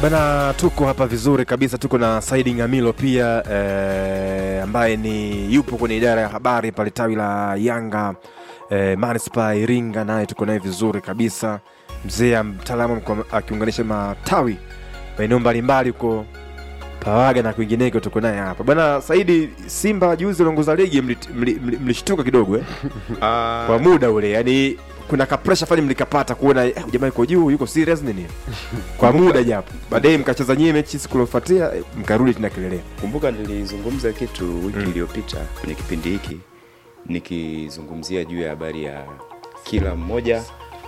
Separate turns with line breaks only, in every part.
Bana, tuko hapa vizuri kabisa, tuko na Saidi Ngamilo pia eh, ambaye ni yupo kwenye idara ya habari pale tawi la Yanga eh, manispaa ya Iringa, naye tuko naye vizuri kabisa, mzee mtaalamu kwa- akiunganisha matawi maeneo mbalimbali huko Pawaga na kwingineko, tuko naye hapa bwana Saidi. Simba juzi waliongoza ligi, mlit- mli- mli- mlishtuka kidogo eh? kwa muda ule, yani kuna kapresha fani mlikapata kuona eh, jamaa yuko juu, yuko serious nini kwa muda japo, baadaye mkacheza nyie mechi siku iliyofuatia eh, mkarudi tena kilelea.
Kumbuka nilizungumza kitu wiki
Mm.
iliyopita kwenye kipindi hiki nikizungumzia juu ya habari ya kila mmoja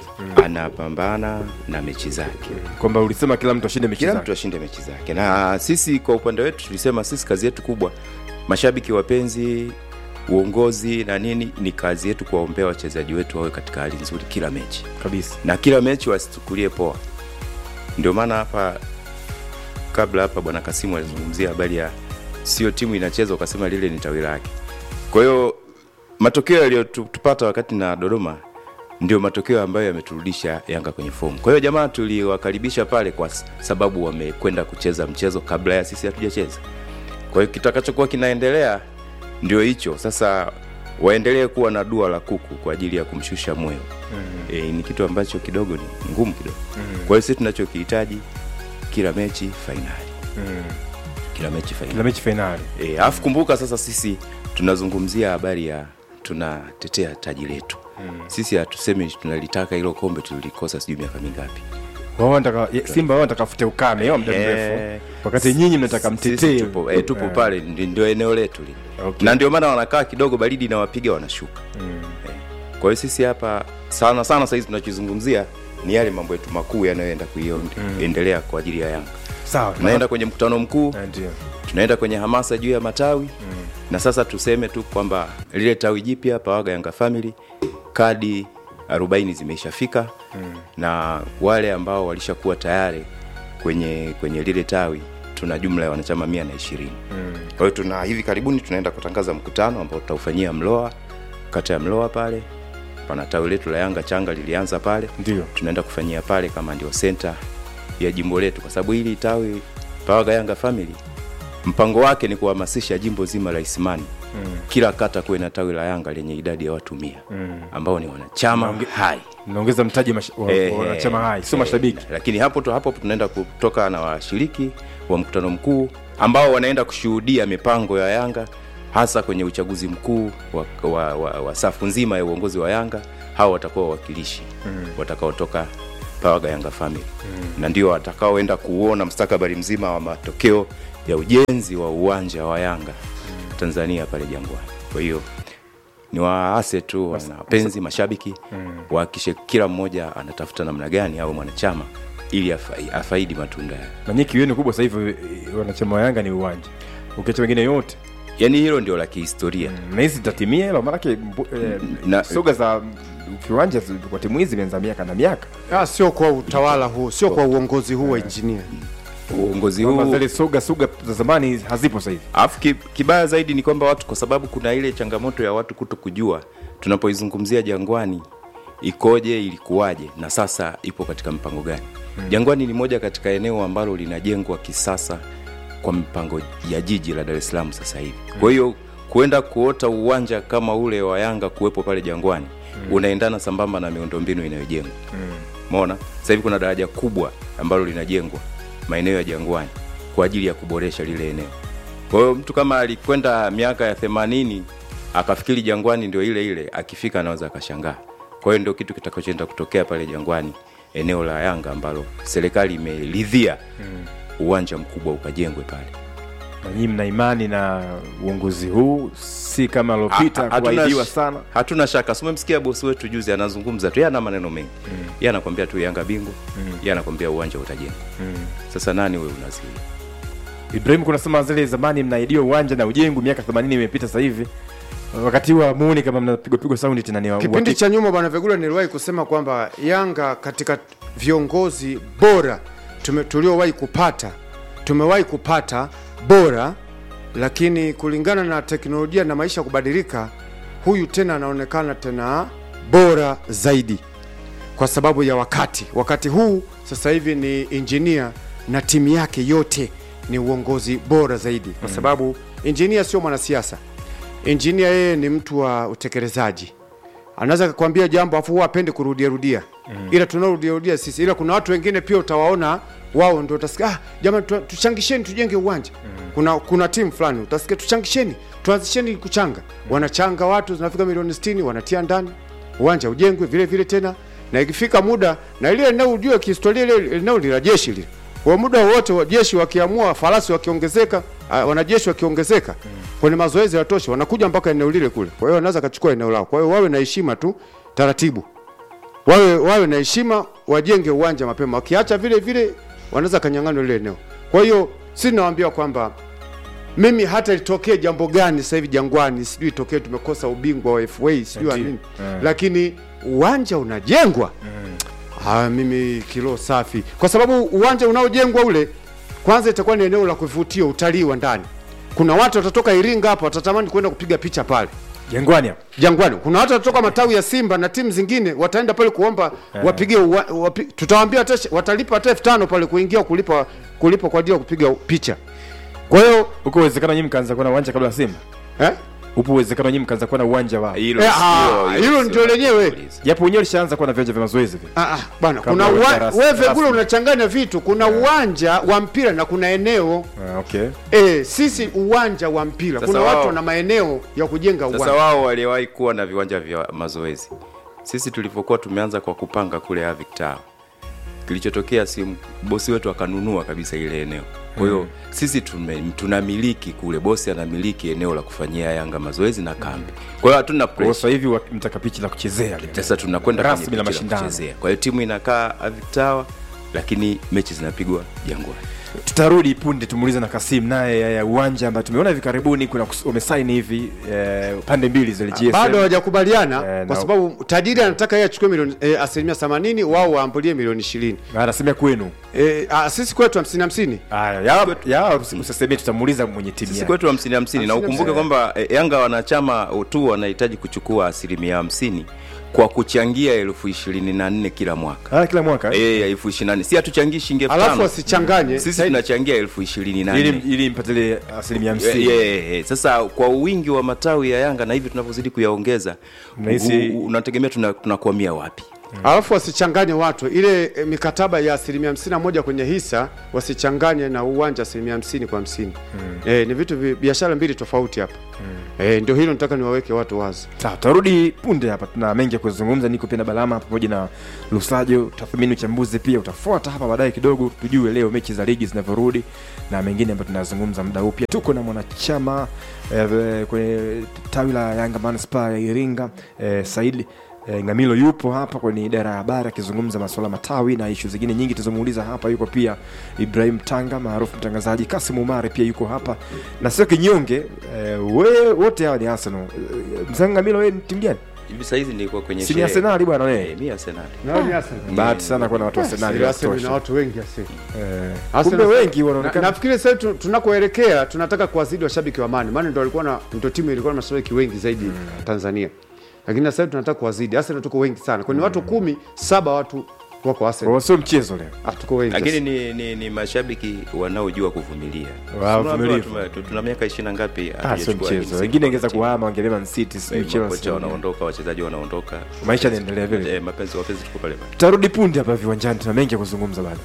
anapambana na mechi zake,
kwamba ulisema kila mtu ashinde mechi
kila
zake.
mtu ashinde mechi zake, na sisi kwa upande wetu tulisema sisi kazi yetu kubwa, mashabiki wapenzi, uongozi na nini, ni kazi yetu kuwaombea wachezaji wetu wawe katika hali nzuri kila mechi
kabisa.
na kila mechi wasichukulie poa. Ndio maana hapa kabla hapa bwana Kasimu alizungumzia habari ya sio timu inacheza ukasema lile ni tawi lake. Kwa hiyo matokeo yaliyotupata wakati na Dodoma ndio matokeo ambayo yameturudisha Yanga kwenye fomu. Kwa hiyo jamaa tuliwakaribisha pale kwa s- sababu wamekwenda kucheza mchezo kabla ya sisi hatujacheza. Kwa hiyo kitakachokuwa kinaendelea ndio hicho sasa, waendelee kuwa na dua la kuku kwa ajili ya kumshusha moyo e, ni kitu ambacho kidogo ni ngumu kidogo. Kwa hiyo sisi tunachokihitaji kila mechi fainali, kila mechi
Kila
fainali.
mechi fainali
E, alafu kumbuka sasa sisi tunazungumzia habari ya tunatetea taji letu sisi hatusemi tunalitaka hilo kombe tulilikosa sijui miaka mingapi
wao wanataka ye- Simba wao wanataka fute ukame wao muda
Eh,
mrefu, wakati nyinyi mnataka
sisi
mtetee.
tupo, e, tupo
Eh,
pale ndi- ndio eneo letu lile
Okay.
na ndio maana wanakaa kidogo baridi inawapiga wanashuka
mm.
kwa hiyo sisi hapa sana sana sahizi tunachozungumzia ni yale mambo yetu makuu yanayoenda kuendelea kwa ajili ya Yanga.
Sawa,
Tunaenda kwenye mkutano mkuu,
Eh, ndio
tunaenda kwenye hamasa juu ya matawi na sasa tuseme tu kwamba lile tawi jipya Pawaga Yanga Family kadi 40 zimeishafika na wale ambao walishakuwa tayari kwenye kwenye lile tawi tuna jumla ya wanachama mia na ishirini. Kwa hiyo tuna hivi karibuni tunaenda kutangaza mkutano ambao tutaufanyia Mloa, kata ya Mloa pale. Pana tawi letu la Yanga changa lilianza pale,
ndio
tunaenda kufanyia pale kama ndio senta ya jimbo letu, kwa sababu hili tawi Pawaga Yanga Family mpango wake ni kuhamasisha jimbo zima la Isimani kila kata kuwe na tawi la Yanga lenye idadi ya watu mia ambao ni wanachama
Naonge-
hai
mnaongeza mtaji mash- wa-
Eh,
wa wanachama hai, sio
eh,
mashabiki.
lakini hapo tu hapo tunaenda kutoka na washiriki wa mkutano mkuu ambao wanaenda kushuhudia mipango ya Yanga hasa kwenye uchaguzi mkuu wa, wa, wa, wa safu nzima ya uongozi wa Yanga. Hao watakuwa wawakilishi watakaotoka Pawaga Yanga Family na ndio watakaoenda kuona mustakabali mzima wa matokeo ya ujenzi wa uwanja wa Yanga Tanzania pale Jangwani. Kwa hiyo ni waase tu wana wapenzi mashabiki wahakikishe kila mmoja anatafuta namna gani awe mwanachama ili afai- afaidi matunda ya
na nyie kiu yenu kubwa sasa hivi eh, wanachama wa Yanga ni uwanja, ukiacha wengine yote
yaani hilo ndio la kihistoria
na hizi zitatimia hilo, maanake mbu- eh,
Na-
soga za viwanja zi- kwa timu hizi imeanza miaka na miaka,
Ah, sio kwa utawala huu, sio kwa uongozi huu wa injinia.
uongozi
Kwamba
huu
zile soga soga za zamani hazipo sasa hivi.
alafu ki, kibaya zaidi ni kwamba watu kwa sababu kuna ile changamoto ya watu kuto kujua tunapoizungumzia jangwani ikoje ilikuwaje na sasa ipo katika mpango gani jangwani ni moja katika eneo ambalo linajengwa kisasa kwa mipango ya jiji la dar es salaam sasa hivi kwa hiyo kuenda kuota uwanja kama ule wa yanga kuwepo pale jangwani unaendana sambamba na miundombinu inayojengwa Umeona? Sasa hivi kuna daraja kubwa ambalo linajengwa maeneo ya Jangwani kwa ajili ya kuboresha lile eneo. Kwa hiyo mtu kama alikwenda miaka ya themanini akafikiri Jangwani ndio ile ile, akifika anaweza akashangaa. Kwa hiyo ndio kitu kitakachoenda kutokea pale Jangwani, eneo la Yanga ambalo serikali imeridhia uwanja mkubwa ukajengwe pale.
Na nyinyi mna imani na uongozi huu, si kama alopita
Ha- hatuna
kuahidiwa
sh-
sana.
Hatuna shaka. Si umemsikia bosi wetu juzi anazungumza tu, yeye ana maneno mengi. Yeye anakwambia tu Yanga bingwa, yeye anakwambia uwanja utajengwa. Sasa nani wewe unazuia?
Ibrahim, kunasema zile zamani mnaidiwa uwanja na ujengu, miaka 80 imepita sasa hivi, wakati huo muone kama mnapigwa pigwa saundi tena ni wa-
Kipindi
uhakika.
cha nyuma bwana Vegula niliwahi kusema kwamba Yanga katika viongozi bora tume- tuliowahi kupata tumewahi kupata bora, lakini kulingana na teknolojia na maisha kubadilika, huyu tena anaonekana tena bora zaidi kwa sababu ya wakati. Wakati huu sasa hivi ni injinia na timu yake yote ni uongozi bora zaidi kwa sababu injinia sio mwanasiasa injinia yeye ni mtu wa utekelezaji anaweza kukwambia jambo afu huwa apende kurudia rudia mm. ila tunarudia rudia sisi ila kuna watu wengine pia utawaona wao ndio utasikia ah, jamani tu- tuchangisheni tujenge uwanja mm. kuna kuna timu fulani utasikia tuchangisheni tuanzisheni kuchanga wanachanga watu zinafika milioni 60 wanatia ndani uwanja ujengwe vile vile tena na ikifika muda na ile eneo ujue kihistoria ile eneo ni la jeshi lile kwa muda wote wa jeshi wakiamua farasi wakiongezeka uh, wanajeshi wakiongezeka mm. kwenye mazoezi ya tosha wanakuja mpaka eneo lile kule kwa hiyo wanaweza kachukua eneo lao kwa hiyo wawe na heshima tu taratibu wawe wawe na heshima wajenge uwanja mapema wakiacha vile vile wanaweza kanyang'anywa lile eneo kwa hiyo si nawaambia kwamba mimi hata litokee jambo gani sasa hivi jangwani sijui itokee tumekosa ubingwa wa FA sijui wa
Ndio.
nini
Mm.
lakini uwanja unajengwa ah, mimi kilo safi kwa sababu uwanja unaojengwa ule kwanza itakuwa ni eneo la kuvutia utalii wa ndani kuna watu watatoka Iringa hapa watatamani kwenda kupiga picha pale
jangwani hapa
Jangwani. Kuna watu watatoka matawi ya Simba na timu zingine wataenda pale kuomba wapige uwa- wapi, tutawaambia hata shi- watalipa hata elfu tano pale kuingia kulipa kulipa kwa ajili ya kupiga picha. Kwa hiyo
huko uwezekano nyinyi mkaanza kuwa na uwanja kabla ya Simba
eh?
upo uwezekano nyinyi mkaanza kuwa na uwanja wao
Hilo
Eh,
sio-
ah, hilo
sio
ndio lenyewe.
kuuliza.
japo wenyewe lishaanza kuwa na viwanja vya mazoezi vile
Ah, ah, bana
Kabla
kuna
ya
uwa,
rasmi-
wewe vile
rasmi.
unachanganya vitu. Kuna uwanja wa mpira na kuna eneo
ah, okay
eh, sisi uwanja wa mpira.
Sasa
Kuna
wao-
watu wana maeneo ya kujenga
Sasa
uwanja.
wao waliwahi kuwa na viwanja vya mazoezi. Sisi tulivyokuwa tumeanza kwa kupanga kule Avic Tower, kilichotokea si bosi wetu akanunua kabisa ile eneo. Kwa hiyo sisi tume, tunamiliki kule, bosi anamiliki eneo la kufanyia Yanga mazoezi na kambi. Kwa hiyo hatuna
kwa hiyo
pressure.
sasa hivi wa- mtaka pichi la kuchezea lile.
Sasa tunakwenda
Rasmi
kwenye
la
pichi la
mashindano.
kuchezea. Kwa hiyo timu inakaa Avic Tower, lakini mechi zinapigwa Jangwani.
tutarudi punde tumuulize na Kasim naye ya- ya uwanja ambayo tumeona hivi karibuni kuna kus- wamesaini hivi eh, pande mbili zile GSM
bado hawajakubaliana
Eh,
kwa
na-
sababu tajiri anataka yeye achukue milioni eh, asilimia 80 wao waambulie milioni 20
anasemea kwenu
eh, ah, sisi kwetu 50 50
haya ya ya usisemee tutamuuliza mwenye timu
sisi
yake
kwetu hamsini hamsini na
Hamsini
ukumbuke
hamsini.
kwamba eh, yanga wanachama tu wanahitaji kuchukua asilimia hamsini kwa kuchangia elfu ishirini na nne kila mwaka
ah, kila mwaka eh?
Eh, elfu ishirini na nne si hatuchangii shilingi elfu
alafu
tano
wasichanganye
sisi
Saidi-
tunachangia elfu ishirini na
ili
nne
ili mpatile asilimia
Eh,
hamsini
eh, eh, sasa kwa wingi wa matawi ya yanga na hivi tunavyozidi kuyaongeza
Mnahisi-
u- u- unategemea tuna- tunakwamia wapi
alafu wasichanganye watu ile e, mikataba ya asilimia hamsini na moja kwenye hisa wasichanganye na uwanja asilimia hamsini kwa hamsini mm. e, ni vitu vi- biashara mbili tofauti hapa mm. e, ndio hilo nataka niwaweke watu wazi
sawa tutarudi punde hapa tuna mengi ya kuzungumza niko pia na balama pamoja na lusajo tathmini uchambuzi pia utafuata hapa baadaye kidogo tujue leo mechi za ligi zinavyorudi na mengine ambayo tunazungumza muda huu pia tuko na mwanachama eh, kwenye tawi la yanga manispaa ya iringa eh, saidi E, Ngamilo yupo hapa kwenye idara ya habari akizungumza masuala matawi na ishu zingine nyingi tuzomuuliza hapa. Yuko pia Ibrahim Tanga maarufu mtangazaji, Kasim Umari pia yuko hapa na sio kinyonge e, we, wote hawa ni Arsenal. E, Mzee Ngamilo, wewe ni timu gani?
hivi sahizi nilikuwa kwenye
Si ni
sherehe.
Arsenali bwana
Eh,
wewe?
mi arsenali
Bahati sana kuwa na watu wa Arsenali wa
Arsenal ina
kutosha.
watu wengi asi
Eh,
Arsenal-
Kumbe wengi
na,
wanaonekana
nafikiri sasa tu- tunakoelekea tunataka kuwazidi washabiki wa Amani, maana ndio walikuwa na ndio timu ilikuwa na mashabiki wengi zaidi Tanzania, lakini sasa hivi tunataka kuwazidi. Arsenal tuko wengi sana, kwenye watu kumi saba watu wako
Kwa
Arsenal,
hiyo sio mchezo leo.
Ah, tuko wengi
lakini
sasa.
ni, ni, ni mashabiki wanaojua kuvumilia
Wa-
Tunaambiwa
vumilivu.
tume- tu- tuna miaka ishirini na ngapi
Ah, sio
hatujachukua ligi
mchezo.
msimu
Wengine
kwa
ingeza
timu.
kuhama wangelia Man City, sijui
Eh,
Chelsea.
makocha wanaondoka wachezaji wanaondoka
Maisha yanaendelea vile.
Eh, mapenzi wapenzi tuko pale pale
Tutarudi punde hapa viwanjani, tuna mengi ya kuzungumza bado.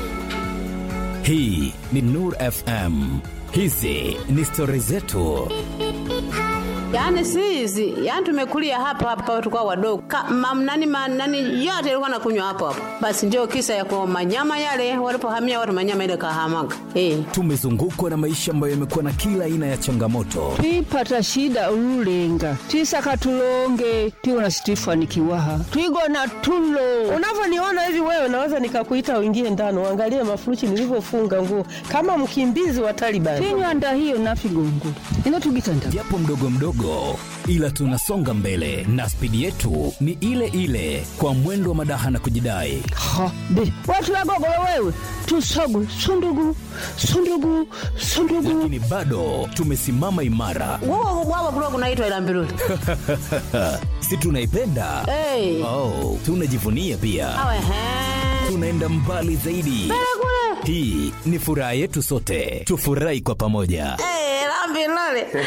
Hii ni Nur FM. Hizi ni stori zetu.
Yaani si hizi, yaani tumekulia hapa hapa tukao wadogo. Ka, mam, nani, ma, nani yote ilikuwa nakunywa hapo hapo. Basi ndio kisa ya kwa manyama yale walipohamia watu manyama ile kahamaga. Eh.
Tumezungukwa na maisha ambayo yamekuwa na kila aina ya changamoto,
twipata shida ululenga twisaka tulonge tiwona situifanikiwaha twigona tulo
unavyoniona hivi wewe naweza nikakuita uingie ndani uangalie mafuruchi nilivyofunga nguo kama mkimbizi wa Taliban.
tinywanda hiyo nafigongo ino tugitanda
japo mdogo mdogo, ila tunasonga mbele na spidi yetu ni ile ile, kwa mwendo wa madaha na kujidai.
ha be watu wagogolo wewe tusogu sundugu sundugu sundugu
Lakini bado tumesimama imara,
Wao wao kulikuwa kunaitwa ila mbiruli.
si tunaipenda?
Eh.
Oh, tunajivunia pia,
Awe he.
tunaenda mbali zaidi.
Kule.
hii ni furaha yetu sote tufurahi kwa pamoja
Eh, la mbiruli.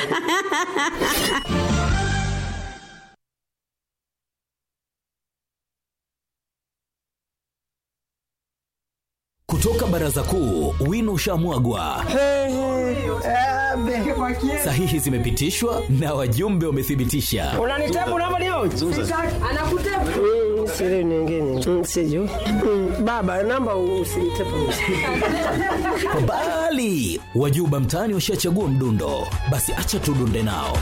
kutoka baraza kuu wino ushamwagwa sahihi zimepitishwa na wajumbe wamethibitisha
unanitabu namba leo anakutabu mm, siri nyingine mm, sijui mm, baba namba usinitabu
bali wajuba mtaani washachagua mdundo basi acha tudunde nao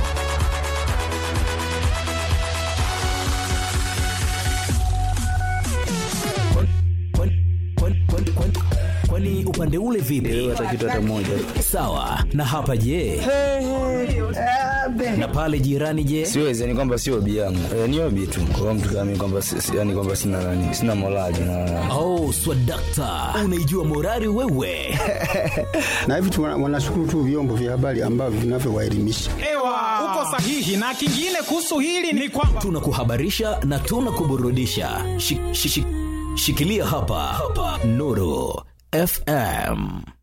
Kwani- kwani- kwani- kwani- kwani upande ule vipi sawa na hapa je na pale jirani je
siwezi yani kwamba sio obi yangu e, ni obi tu kwa mtu kama mimi kwamba si- si- yani kwamba sina nani sina morali na
oh swadakta unaijua morari wewe
na hivi tu wana- wanashukuru tu vyombo vya habari ambavyo vinavyowaelimisha.
Ewa, uko sahihi. Na kingine kuhusu hili ni kwamba
tunakuhabarisha na tunakuburudisha Shi- shi- shi- shikilia hapa, hapa. nuru fm